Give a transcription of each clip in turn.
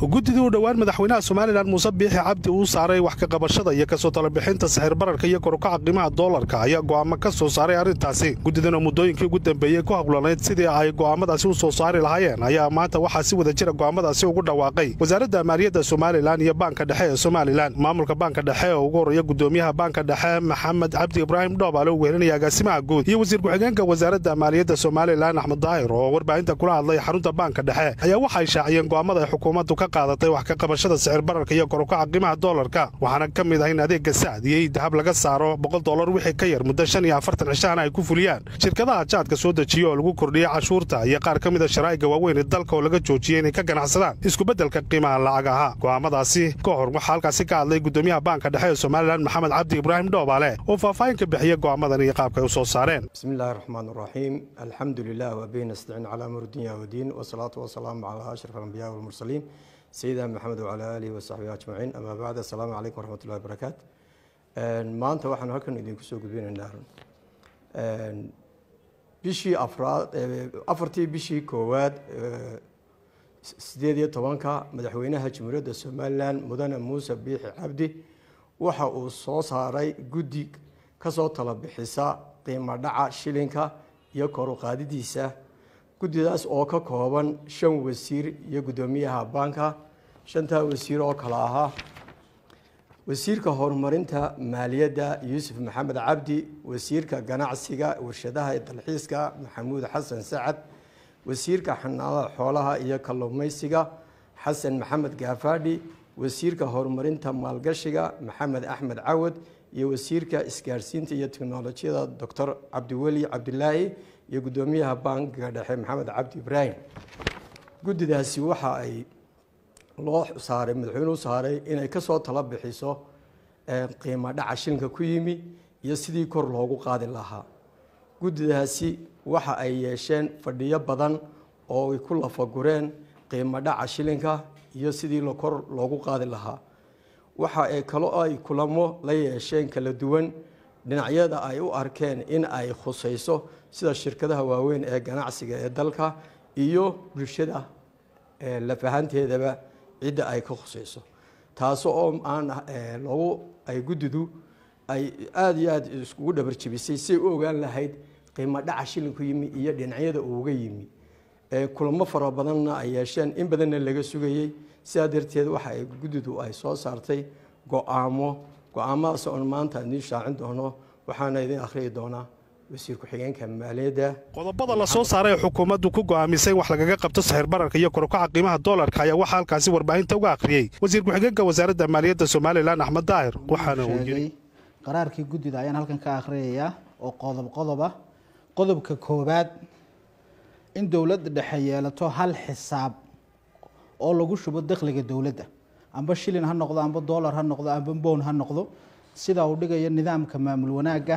guddidii u dhowaan madaxweynaha somalilan muuse biixi cabdi uu saaray wax ka qabashada iyo kasoo talabixinta sixir bararka iyo korukaca qiimaha doolarka ayaa go'aamo ka soo saaray arrintaasi guddidan oo muddooyinkii ugu dambeeyey ku hawlanayd sidii ay go'aamadaasi u soo saari lahaayeen ayaa maanta waxaa si wada jira go'aamadaasi ugu dhawaaqay wasaaradda maaliyadda somalilan iyo baanka dhexe ee somalilan maamulka baanka dhexe oo ugu horreeya guddoomiyaha baanka dhexe maxamed cabdi ibraahim dhoobaale uu wehelinaya agaasimaha guud iyo wasiir ku-xigeenka wasaaradda maaliyadda somalilan axmed daahir oo warbaahinta kula hadlay xarunta baanka dhexe ayaa waxay shaaciyeen go'aamada ay xukuumaddu ka qaadatay wax ka qabashada sicir bararka iyo korukaca qiimaha doolarka waxaana ka mid ah in adeegga sacd iyo dahab laga saaro boqol dollar wixii ka yar muddo shan iyo afartan cishahana ay ku fuliyaan shirkadaha jaadka soo dejiya oo lagu kordhiyey cashuurta iyo qaar ka mida sharaa'iga waaweyn ee dalka oo laga joojiyey inay ka ganacsadaan iskubeddelka qiimaha lacagaha go'aamadaasi ka hor waxaa halkaasi ka hadlay guddoomiyaha baanka dhexe ee somalilan maxamed cabdi ibraahim dhoobaale oo faahfaahin ka bixiya go'aamadan iyo qaabka ay u soo saareen بسم الله الرحمن الرحيم الحمد لله وبه نستعين على أمر الدنيا والدين والصلاة والسلام على أشرف الأنبياء والمرسلين سيدنا محمد وعلى آله وصحبه أجمعين أما بعد السلام عليكم ورحمة الله وبركاته maanta waxaan halkan idinku soo gudbinaynaa bishii afraad afartii bishii koowaad sideed iyo tobanka madaxweynaha jamhuuriyadda somalilan mudane muuse biixi cabdi waxa uu soo saaray guddi kasoo tala bixisa qiimo dhaca shilinka iyo koruqaadidiisa guddidaas oo ka kooban shan wasiir iyo guddoomiyaha baanka shantaa wasiir oo kale ahaa wasiirka horumarinta maaliyadda yuusuf maxamed cabdi wasiirka ganacsiga warshadaha dalxiiska maxamuud xasan sacad wasiirka xanaanada xoolaha iyo kalluumaysiga xasan maxamed gaafadhi wasiirka horumarinta maalgashiga maxamed axmed cawad iyo wasiirka isgaarsiinta iyo teknolojiyada doctor cabdiweli cabdilaahi iyo guddoomiyaha bankiga dhexe maxamed cabdi ibraahim guddidaasi waxa ay loo saaray madaxweynuhu saaray inay kasoo tala bixiso qiimo dhaca shilinka ku yimi iyo sidii kor loogu qaadi lahaa guddidaasi waxa ay yeesheen fadhiyo badan oo ay ku lafagureen qiimo dhaca shilinka iyo sidii kor loogu qaadi lahaa waxa ay kaloo ay kulamo la yeesheen kala duwan dhinacyada ay u arkeen in ay khusayso sida shirkadaha waaweyn ee ganacsiga ee dalka iyo bulshada lafahanteedaba cidda ay ka khusayso taas oo aan loogu ay guddidu ay aada iyo aada iskugu dhabarjebisay say u ogaan lahayd qiimo dhaca shilinku yimi iyo dhinacyada uuga yimi kulamo fara badanna ay yeesheen in badanna laga sugayey sidaa darteed waxa ay guddidu ay soo saartay go-aamo go-aamadaas oon maanta idiin shaacin doono waxaana idin akhriyi doonaa wasiir ku-xigeenka maaliyadda qodobada la soo saaray ee xukuumaddu ku go'aamisay in wax lagaga qabto sixir bararka iyo korukaca qiimaha doolarka ayaa waxaa halkaasi warbaahinta uga akhriyey wasiir ku-xigeenka wasaaradda maaliyadda somalilan axmed daahir waxaana uu yidhi qaraarkii guddida ayaan halkan ka akhriyayaa oo qodob qodob ah qodobka koowaad in dowladda dhexe yeelato hal xisaab oo lagu shubo dakhliga dowladda amba shilin ha noqdo amba dollar ha noqdo amba bown ha noqdo sida uu dhigayo nidaamka maamul wanaagga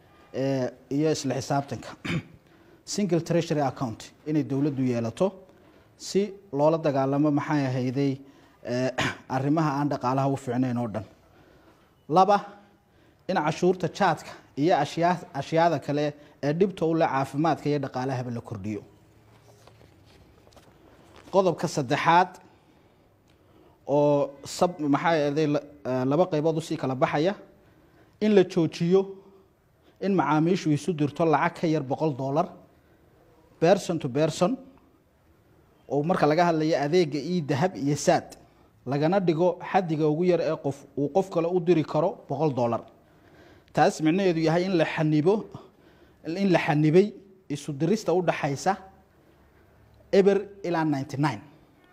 iyo isla xisaabtanka single treasury account inay dowladdu yeelato si loola dagaalamo maxay ahayday arrimaha aan dhaqaalaha u fiicnayn oo dhan laba in cashuurta jaadka iyo ashyaa ashyaada kale ee dhibta u leh caafimaadka iyo dhaqaalahaba la kordhiyo qodobka saddexaad oo sab maxaa ahday laba qaybood usii kala baxaya in la joojiyo in macaamiishu isu dirto lacag ka yar boqol dollar berson to berson oo marka laga hadlayo adeega io dahab iyo saad lagana dhigo xadiga ugu yar ee qof uu qof kale u diri karo boqol dollar taas micnaheedu yahay in la xanibo in la xanibay isu dirista u dhaxaysa eber ilaa ninety nine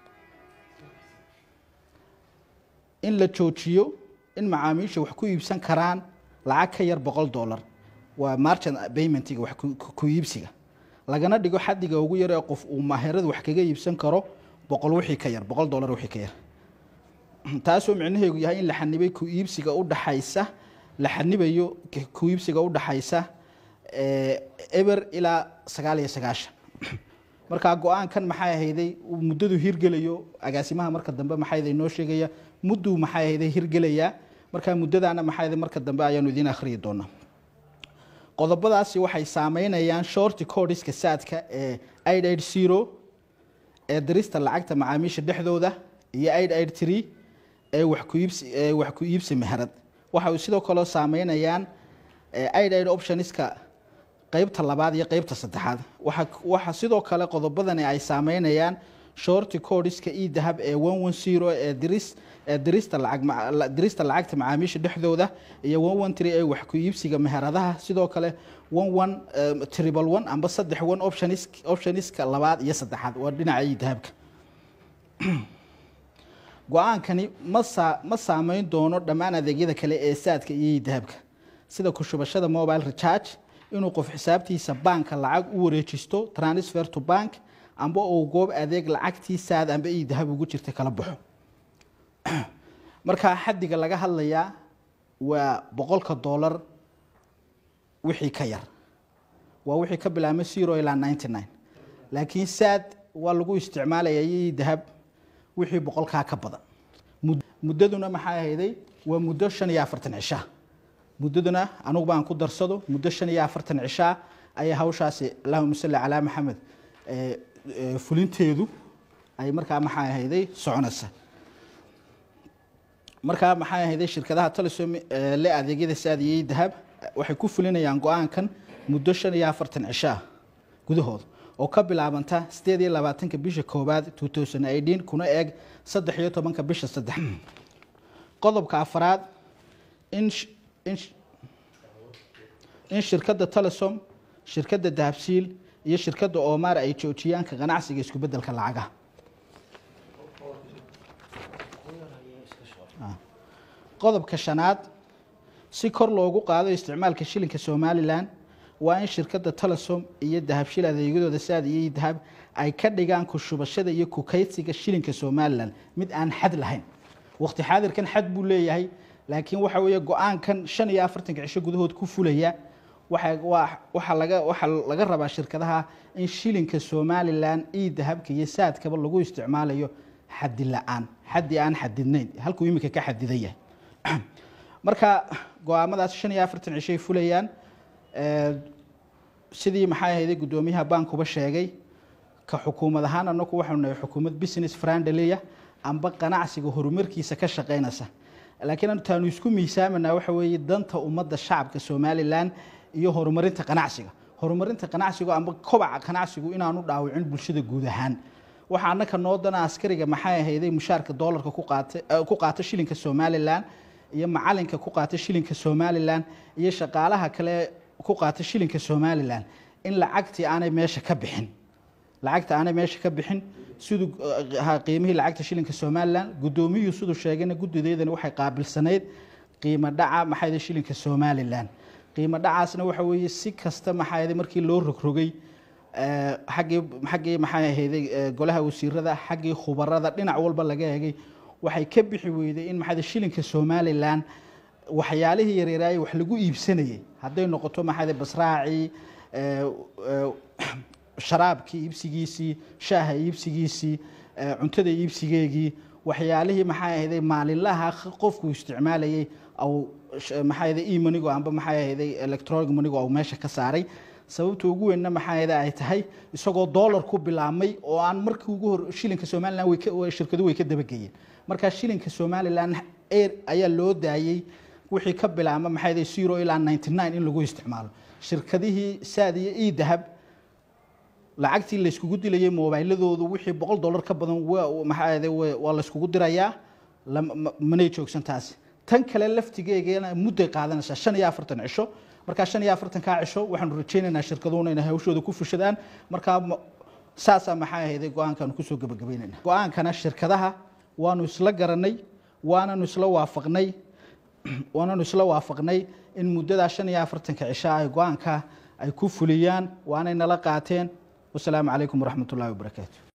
in la joojiyo in macaamiisha wax ku iibsan karaan lacag ka yar boqol dollar waa marchant paymentiga wax ku iibsiga lagana dhigo xadiga ugu yar ee qof uu maaherada wax kaga iibsan karo boqol wixii ka yar boqol dollar wixii ka yar taasoo micnaheedu yahay in la xanibay ku iibsiga u dhaxaysa la xanibayo ku iibsiga u dhaxaysa eber ilaa sagaal iyo sagaashan markaa go-aankan maxay ahayday muddadu hirgelayo agaasimaha marka dambe maxay noo sheegaya mudduu maxay ahayday hirgelayaa markaa muddadaana maxay marka dambe ayaanu idiin akhriyi doonaa qodobadaasi waxay saameynayaan shorti codiska saadka ee zero ee dirista lacagta macaamiisha dhexdooda iyo aid aid tree ee wax ku iibsi ee wax ku iibsi meherad waxa uu sidoo kale saameynayaan aid aid optionska qeybta labaad iyo qeybta saddexaad waxa waxa sidoo kale qodobadani ay saameynayaan shorty codiska e dahab ee one one zero ee diris ee dirista lacag dirista lacagta macaamiisha dhexdooda iyo one one three ee wax ku iibsiga meheradaha sidoo kale one one triple one amba saddex one optionis optioniska labaad iyo saddexaad waa dhinaca e dahabka go-aankani ma saa ma saameyn doono dhammaan adeegyada kale ee saadka iyo e dahabka sida ku shubashada mobile recharge inuu qof xisaabtiisa baanka lacag u wareejisto transfer to bank amba uu goob adeeg lacagtii saad amba ii dahab ugu jirta kala baxo markaa xaddiga laga hadlayaa waa boqolka dollar wixii ka yar waa wixii ka bilaabmay zero ilaa ninety nine laakiin saad waa lagu isticmaalaya ii dahab wixii boqolkaa ka badan muddaduna maxay ahayday waa muddo shan iyo afartan cishaa muddaduna anugu baan ku darsado muddo shan iyo afartan cishaa ayay hawshaasi allahuma salli calaa maxamed fulinteedu ay markaa maxay ahayday soconaysa markaa maxay ahayday shirkadaha telesom le adeegyada saadiyey dahab waxay ku fulinayaan go-aankan muddo shan iyo afartan cishaa gudahooda oo ka bilaabanta sideed iyo labaatanka bisha koowaad two thousand eighteen kuna eeg saddex iyo tobanka bisha saddex qodobka afaraad in in shirkadda telesom shirkadda dahabsiil iyo shirkadda omar ay joojiyaan ka ganacsiga isku bedelka lacagaha qodobka shanaad si kor loogu qaado isticmaalka shilinka somalilan waa in shirkadda telesom iyo dahabshil adeegyadooda saad iyo dahab ay ka dhigaan ku shubashada iyo kukaysiga shilinka somalilan mid aan xad lahayn waqti xaadirkan xad buu leeyahay laakiin waxa weeye go-aankan shan iyo afartanka cisho gudahood ku fulaya waxaa laga waxaa laga rabaa shirkadaha in shilinka somalilan io dahabka iyo saadkaba lagu isticmaalayo xadi la-aan xaddi aan xadidnayn halkuu iminka ka xadidan yahay marka go-aamadaas shan iyo afartan cishoay fulayaan sidii maxay ahayday guddoomiyaha baankuba sheegay ka xukuumad ahaan anaku waxaanu nahay xukuumad business friendlya amba ganacsiga horumarkiisa ka shaqeynaysa laakiin taanu isku miisaamanaa waxa weeye danta ummadda shacabka somalilan iyo horumarinta ganacsiga horumarinta ganacsigu amba kobaca ganacsigu inaanu dhaawicin bulshada guud ahaan waxaa annaka noo dana askariga maxay ahayday mushaarka doolarka ku qaata ku qaata shilinka somalilan iyo macalinka ku qaata shilinka somalilan iyo shaqaalaha kale ku qaata shilinka somalilan in lacagtii aanay meesha ka bixin lacagta aanay meesha ka bixin siduu qiimihii lacagta shilinka somalilan guddoomiyuhu siduu sheegayna guddideedani waxay qaabilsanayd qiimo dhaca maxayda shilinka somalilan qiimo dhacaasna waxa weeye si kasta maxayda markii loo rogrogay xaggii xaggii maxay ahayday golaha wasiirada xaggii khubarada dhinac walba laga eegay waxay ka bixi weyday in maxayda shilinka somalilan waxyaalihii yaryaraayay wax lagu iibsanayay hadday noqoto maxayda basraacii sharaabkii iibsigiisii shaaha iibsigiisii cuntada iibsigeegii waxyaalihii maxay ahayday maalinlaha qofku isticmaalayay au maxay ahayday emonigo amba maxay ahayday electronic monigo au meesha ka saaray sababta ugu weynna maxay ahayday ay tahay isagoo dollar ku bilaabmay oo aan markii ugu hor shilinka somalilan way ka shirkadu way ka dabageyeen markaa shilinka somalilan air ayaa loo daayey wixii ka bilaabma maxay ahayday zero ilaa ninety nine in lagu isticmaalo shirkadihii saad iyo e dahab lacagtii layskugu dilayay mobiladoodu wixii boqol dollar ka badan maxaa waa layskugu dirayaa manay joogsan taasi tan kale laftigeegana mudday qaadanaysaa shan iyo afartan cisho markaa shan iyo afartankaa cisho waxaanu rajaynaynaa shirkaduhuna inay hawshooda ku fushadaan markaa saasaa maxaa ahayday go-aankaanu kusoo gebagabeynayna go-aankana shirkadaha waanu isla garanay waananu isla waafaqnay waananu isla waafaqnay in muddadaa shan iyo afartanka cisho ay go-aanka ay ku fuliyaan waanay nala qaateen wasalaamu calaykum waraxmat ullahi wabarakaatu